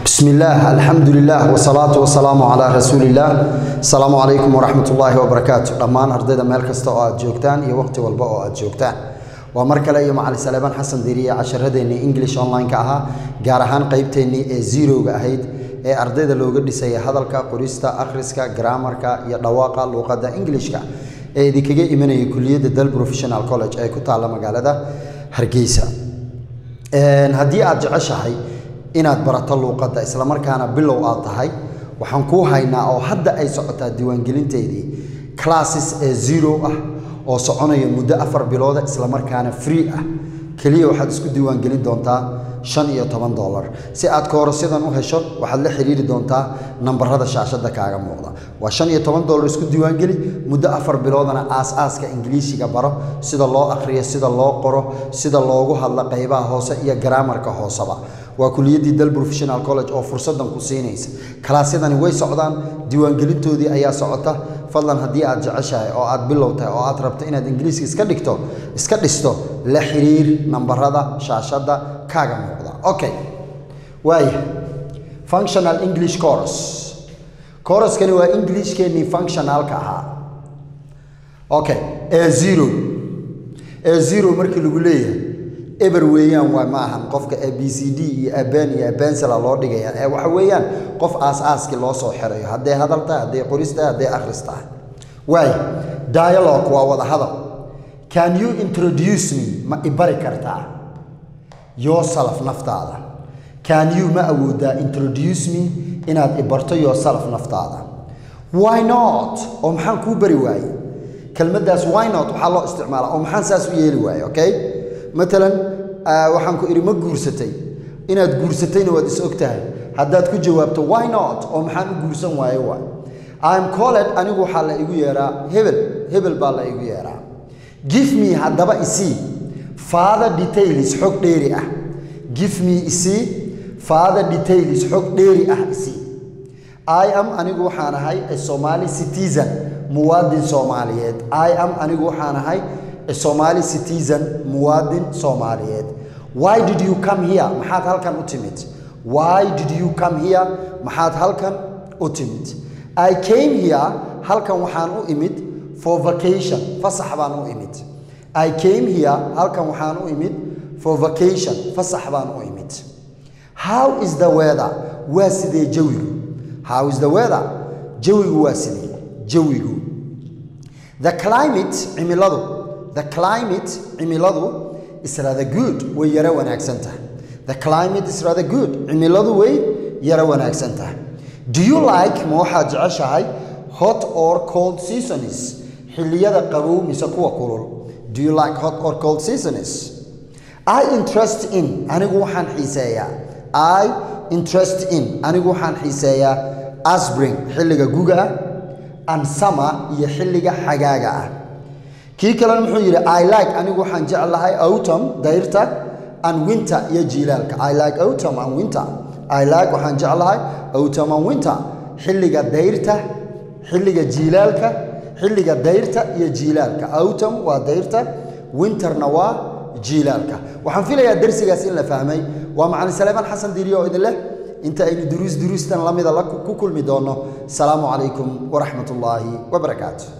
bismi illaah alxamdu lilah wsalaatu wasalaamu calaa rasuuliillaah asalaamu calaykum waraxmat ullaahi wabarakaatu dhammaan ardayda meel kasta oo aad joogtaan iyo waqhti walba oo aad joogtaan waa mar kale iyo macali saleebaan xasan diiriye casharadeenii english online-ka ahaa gaar ahaan qeybteennii ee zerowga ahayd ee ardayda looga dhisaya hadalka qorista akhriska graamarka iyo dhawaaqa luuqadda englishka ee idinkaga imanaya kuliyadda dal professional college ee ku taalla magaalada hargeysa haddii aad jeceshahay inaad barato luuqadda islamarkaana bilow aad tahay waxaan kuu haynaa oo hadda ay socotaa diiwaangelinteedii classes ee zero ah oo soconaya muddo afar bilooda islamarkaana free ah keliya waxaad isku diiwaangelin doontaa shan iyo toban dolar si aad koorasyadan u hesho waxaad la xiriiri doontaa nambarada shaashada kaaga muuqda waa shan iyo toban dolar isku diiwaangeli muddo afar biloodana aas-aaska ingiliishiga baro sida loo akhriyo sida loo qoro sida loogu hadlo qaybaha hoose iyo garaamarka hooseba waa kuliyaddii dal professional college oo fursadan ku siinaysa kalaasyadani way socdaan diiwaangelintoodii ayaa socota fadlan haddii aad jeceshahay oo aad bilow tahay oo aad rabto inaad ingiliiska iska dhigto iska dhisto la xiriir nambarada shaashada kaaga muuqda okay waaya functional english course coruskani waa englishkeennii functionalka ahaa okay ee zero ee zero markii lagu leeyahay eber weeyaan waa ma ahan qofka a b c d iyo aban iyo abensela loo dhigaya ee waxa weeyaan qof aas-aaskii loo soo xirayo hadday hadal tahay hadday qoris tahay hadday akhris tahay waaya dialogue waa wada hadal can you introduce me ma ibari kartaa yourself naftaada can you ma awoodaa introduce me inaad ibarto yourself naftaada why not oo maxaan kuu bari waaye kelmaddaas why not waxaa loo isticmaalaa oo maxaan saas u yeeli waaye okay matalan waxaan ku idhi ma guursatay inaad guursatayna waad is og tahay haddaad ku jawaabto why not oo maxaan u guursan waayo waay im colled anigu waxaa la igu yeeraa hebel hebel baa la igu yeeraa give me haddaba isii father details xog dheeri ah give me isii father details xog dheeri ah isii i am anigu waxaan ahay a somali citizen muwaadin soomaaliyeed i am anigu waxaan ahay somali citizen muwaadin soomaaliyeed why did you come here maxaad halkan u timid why did you come here maxaad halkan u timid i came here halkan waxaan u imid for vacation fasax baan u imid i came here halkan waxaan u imid for vacation fasax baan u imid how is the weather waa sidee jawigu how is the weather jawigu waa sidee jawigu the climate cimiladu the climate cimiladu is rather good way yaro wanaagsan tahay the climate is rather good cimiladu way yaro wanaagsan tahay do you like ma waxaad jeceshahay hot or cold seasons xilliyada qabow mise kuwa kulul do you like hot or cold seasons i interest in anigu waxaan xiiseeyaa i interest in anigu waxaan xiiseeyaa asbring xilliga guga ah and summer iyo xilliga xagaaga ah kii kalena muxuu yidhi i like anigu waxaan jeclahay autumn dayrta and winter iyo jiilaalka i like autumn and winter i like waxaan jeclahay autumn and winter xilliga dayrta xilliga jiilaalka xilliga dayrta iyo jiilaalka autumn waa dayrta winterna waa jiilaalka waxaan filayaa darsigaas in la fahmay waa macalin saleebaan xasan diiriye oo idin leh inta aynu duruus duruustan lamida ku kulmi doonno asalaamu calaykum waraxmat ullaahi wabarakaatu